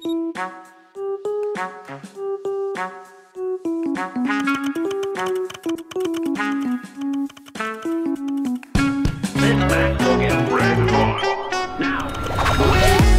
Sit back, get ready to rock. Now.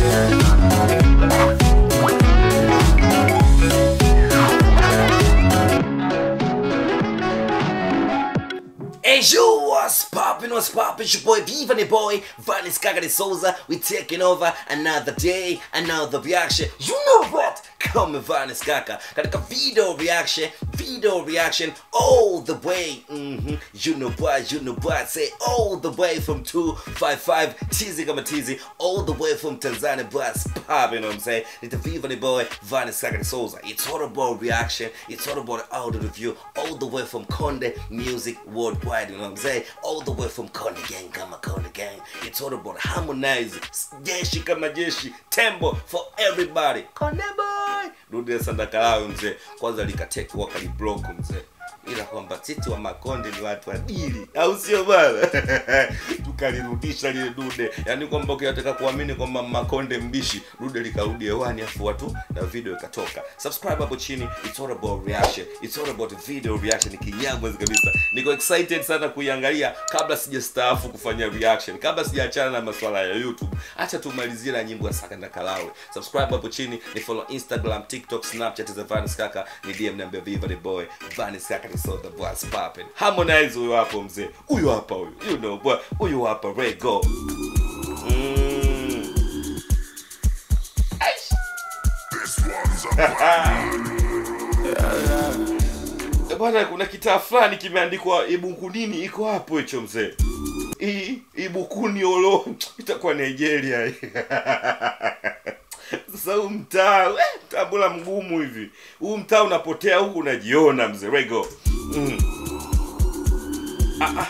Hey you, what's poppin', what's poppin', it's your boy Viva the boy, Vanis Kagari Souza, we taking over another day, another reaction, you know what, come Vanis Kaka, katika video reaction, video reaction, all the way, mm-hmm. you know what, you know what, say all the way from 255, tizi kama tizi, all the way from Tanzania, but pop, you know what I'm saying, it's the Viva the boy, Vanis Kagari Souza, it's all about reaction, it's all about audio review, all the way from Konde Music Worldwide, you know what I'm saying? All the way from Konde Gang, kama Konde Gang. It's all about harmonize, jeshi kama jeshi, tembo for everybody. Konde boy! Rudi Sandakalawe mzee, kwanza likateki wakaliblock mzee ila kwamba sisi wa makonde ni watu adili au sio bwana tukalirudisha lile dude yaani kwamba ukitaka kuamini kwamba makonde mbishi dude likarudi hewani afu watu na video ikatoka subscribe hapo chini it's all about reaction it's all about video reaction kinyamwezi kabisa niko excited sana kuiangalia kabla sijastaafu kufanya reaction kabla sijaachana na masuala ya youtube acha tumalizie na nyimbo ya sakanda kalawe subscribe hapo chini ni follow instagram tiktok snapchat za vanis kaka ni dm niambia viva the boy vanis kaka ni so the boys popping harmonize huyo hapo mzee huyo hapa huyo you know boy huyo hapa rego mm. Aish. Eh, bwana kuna kitaa fulani kimeandikwa ibukunini iko hapo hicho mzee hii ibukuni olo itakuwa nigeria hii. sasa huu mtaa eh, mtaa bora mgumu hivi huu mtaa unapotea huku unajiona mzee rego mm. ah, ah.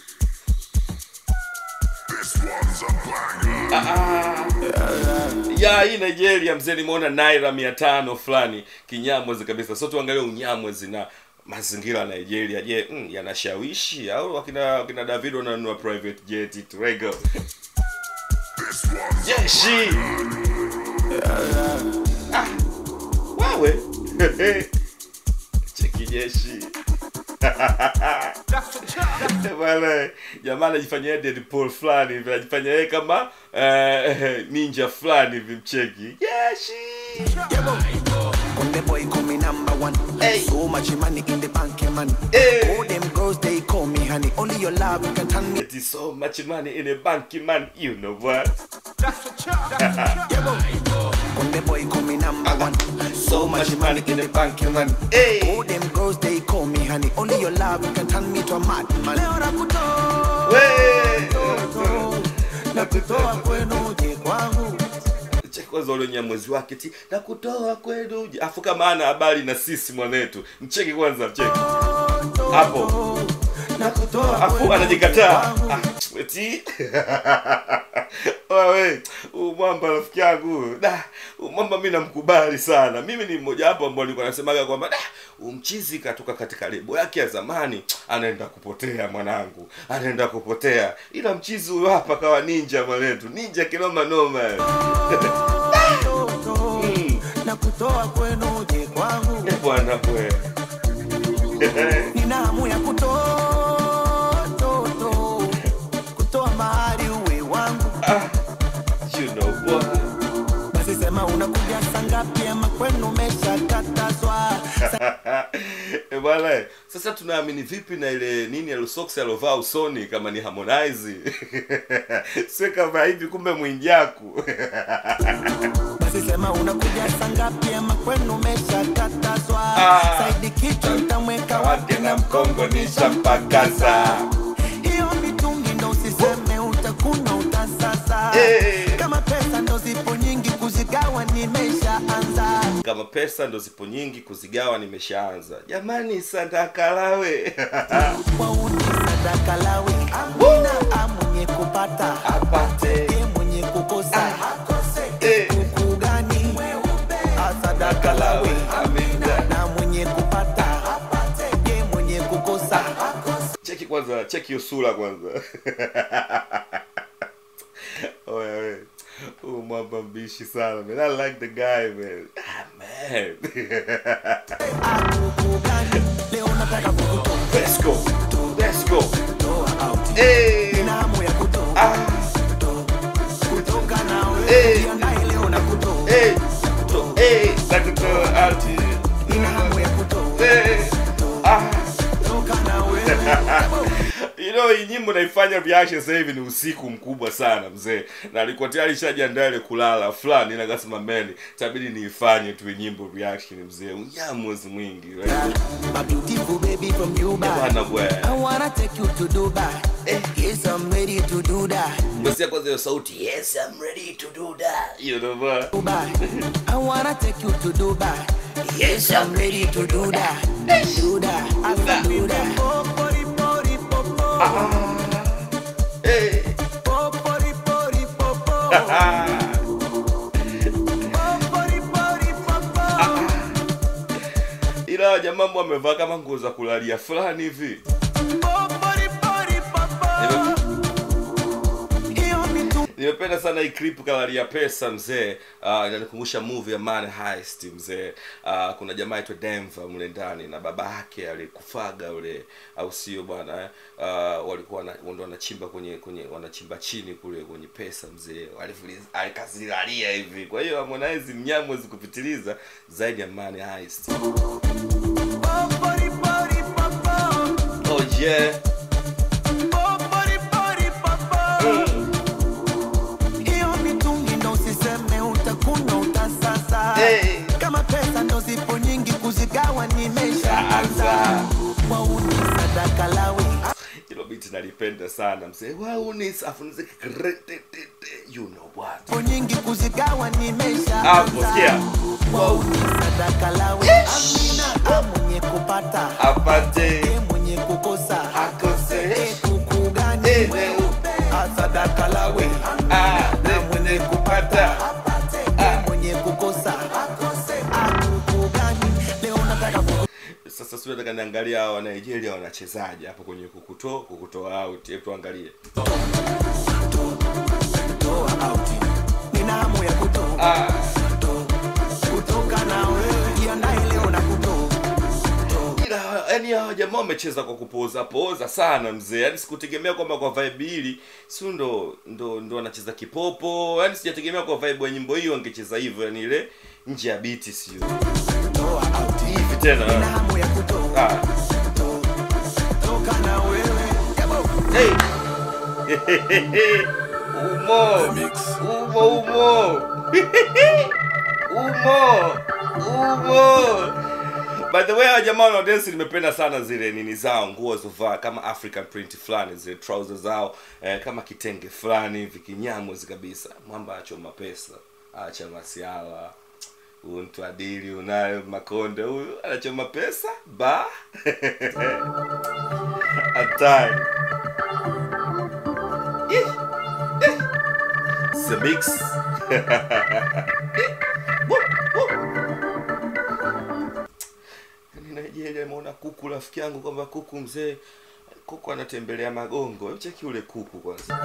Ah, ah. ya hii nigeria mzee nimeona naira mia tano fulani kinyamwezi kabisa so tuangalie unyamwezi na mazingira ya nigeria je mm, yanashawishi au wakina, wakina david wananunua private jet turego jeshi ah, wewe cheki jeshi bwana jamaa anajifanyia yeye Deadpool fulani hivi anajifanyia yeye kama eh, ninja fulani hivi mcheki jeshi Konde boy call me number one. Hey. So much money in the bank, yeah, man. Hey. All them girls they call me honey. Only your love can turn me. It is so much money in a bank man you know what Konde boy call me number one. So much money in the bank, yeah, man. hey. All them girls they call me honey. Only your love can turn me to a madman. Leo nakutoa, We. nakutoa kwenu je kwangu. Cheki kwanza ule nyamwezi wake ti na kutoa kwenu uje. afu kama ana habari na sisi mwanetu mcheki kwanza mcheki hapo Nakutoa afu kwenu anajikataa je kwangu. Ah, eti wewe huyu mwamba rafiki yangu da huyu mwamba mi namkubali sana mimi ni mmoja wapo ambao nilikuwa nasemaga kwamba da umchizi katoka katika lebo yake ya zamani anaenda kupotea mwanangu anaenda kupotea ila mchizi huyo hapa kawa ninja mwanetu ninja kinoma noma Mm. Nakutoa kwenu je kwangu. Eh, bwana bwe nina hamu ya kutoa to, to, kutoa mahari uwe wangu ah, you know what basi sema unakuja sangapi ama kwenu umeshakatazwa Eh, bwana eh, sasa tunaamini vipi na ile nini alusoksi alovaa usoni kama ni harmonize sio kama hivi kumbe mwinjaku basi sema unakuja sangapi ama kwenu umeshakatazwa Ah. saidi kichwa utamweka wapi na mkongo nishampakaza hiyo mitungi ndo usiseme utakunywa utasasa Eh. kama pesa ndo zipo nyingi kuzigawa nimeshaanza kama pesa ndo zipo nyingi kuzigawa nimeshaanza jamani sandakalawe wauni sadaka lawe amina amwenye kupata apate ye mwenye kukosa Eh. kuku gani asadaka lawe Amina. na mwenye kupata ye mwenye kukosa cheki kwanza cheki hiyo sura kwanza oya we huu mwamba mbishi mbishi sana man i like the guy man ah, man Akuku gani? Leo nataka kukutoa let's go let's go out. hey Nina hamu ya kutoa ah kutoka nawe. Eh. Jiandae leo na kutoa. hey to hey nakutoa out Nina hamu ya kutoa hey ah kutoka nawe. you know hii nyimbo naifanya reaction sasa hivi ni usiku mkubwa sana mzee na alikuwa tayari shajiandaa ile kulala fulani na akasema man itabidi niifanye tu hii nyimbo reaction mzee unyamuzi mwingi right? My beautiful baby from Dubai. bwana bwana I wanna take you to Dubai. Yes, I'm ready to do that. Msia kwanza hiyo sauti yes I'm ready to do that you know bwana Dubai. I wanna take you to Dubai. Yes, I'm ready to do that. Do that. I can do that. hey ila jamaa ambao amevaa kama nguo za kulalia fulani hivi nimependa sana hii clip kalalia pesa mzee uh, inanikumbusha movie ya Man Heist mzee uh, kuna jamaa aitwa Denver mle ndani na baba yake alikufaga ule au sio bwana eh? uh, walikuwa wana- ndo wanachimba kwenye kwenye wanachimba chini kule kwenye pesa mzee Walivuli- alikazilalia hivi kwa hiyo Harmonize mnyamwezi kupitiliza zaidi ya Man Heist oh yeah Hiyo mitungi ndo usiseme utakuna utasasa Hey. kama pesa ndo zipo nyingi kuzigawa nimeshaanza Anza. wauni sadaka lawe hilo biti nalipenda sana mzee waunis afunze you know what zipo nyingi kuzigawa Hapo, nimeshaanza sikia. wauni sadaka lawe amina mwenye kupata apate e mwenye kukosa akose e kuku gani Eh, Ah, sadaka lawe ah, ne mwenye kupata e mwenye kukosa Ah, kuku gani leo nataka kuku sasa sio nataka niangalia hawa Nigeria wanachezaje hapo kwenye kukutoa kukutoa out hebu tuangalie kutoa out. Nina hamu ya kutoa ah kutoka na wewe, jiandae leo na kutoa ila yani hawa jamaa wamecheza kwa kupoza poza sana mzee yani sikutegemea kwamba kwa vibe hili si ndo ndo ndo wanacheza kipopo yani sijategemea kwa vibe ya nyimbo hiyo wangecheza hivyo yani ile nje ya biti sio kutoa out. hivi Nina tena hamu ya kutoa ah kutoka na wewe. Yabo. Hey. umo umo umo umo umo by the way hawa jamaa wanaodensi nimependa sana zile nini zao nguo walizovaa kama african print fulani zile trousers zao eh, kama kitenge fulani hivi kinyamwezi kabisa mwamba achoma pesa acha masiala huyu mtu adili unayo makonde huyu anachoma pesa ba hatari Ih, eh. It's a mix. Woo, woo. Yaani Nigeria imeona kuku rafiki yangu kwamba kuku mzee kuku anatembelea magongo Hebu cheki ule kuku kwanza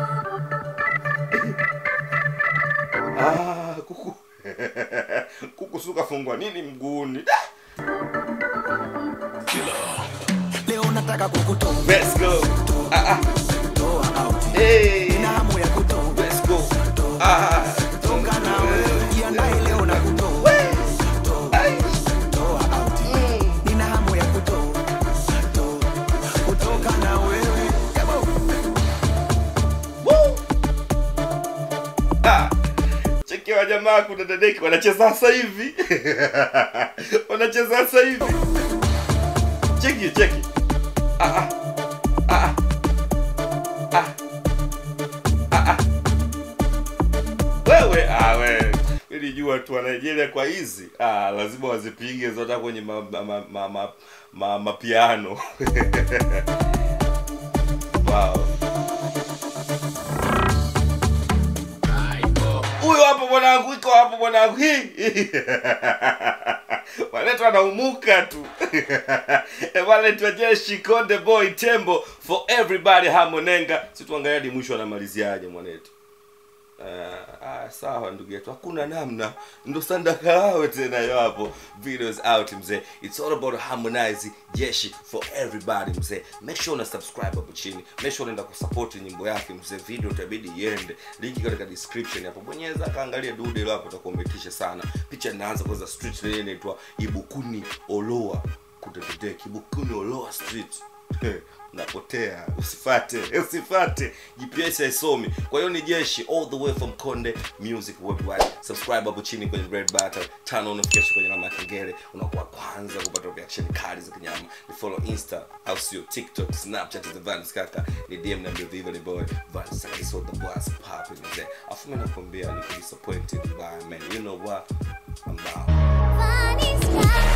ah, kuku kuku sukafungwa nini mguuni Da! Leo nataka kukutoa Let's go ah, ah. kutoa out. Hey. Nina hamu ya kutoa Let's go ah. kutoka na wewe, jiandae leo na kutoa Ai. kutoa out. Nina hamu ya kutoa kutoka na wewe. Yabo. Woo! Ah, cheki wa jamaa kuna dadeki wanacheza sasa hivi wanacheza sasa hivi cheki cheki ah, ah. Ah, ah. Ah, ah. wewe ah, wewe nilijua tu wa Nigeria kwa hizi ah, lazima wazipige zote kwenye ma, ma, ma, ma, ma, ma, mapiano wow. huyo hapo mwanangu iko hapo mwanangu hii waletwa anaumuka tu waletwa jeshi konde boy tembo for everybody hamonenga si tuangalia hadi mwisho anamaliziaje mwanetu Uh, ah, sawa ndugu yetu hakuna namna ndo sandakalawe tena yo hapo videos out mzee it's all about harmonize jeshi for everybody mzee make sure una subscribe hapo chini make sure unaenda kusupport nyimbo yake mzee video itabidi iende linki katika description hapo bonyeza kaangalia dude hilo hapo utakuwa umetisha sana picha inaanza kwanza street ile inaitwa ibukuni oloa kutetete ibukuni oloa street unapotea usifate usifate gps haisomi kwa hiyo ni jeshi all the way from konde music worldwide subscribe hapo chini kwenye red button turn on notification kwenye alama ya kengele unakuwa kwanza kupata reaction kali za kinyama ni follow insta au sio tiktok snapchat the vans kaka ni dm na viva ni boy vans kaka so the boss popping mzee afu mimi nakwambia ni disappointed by man you know what i'm down Funny sky.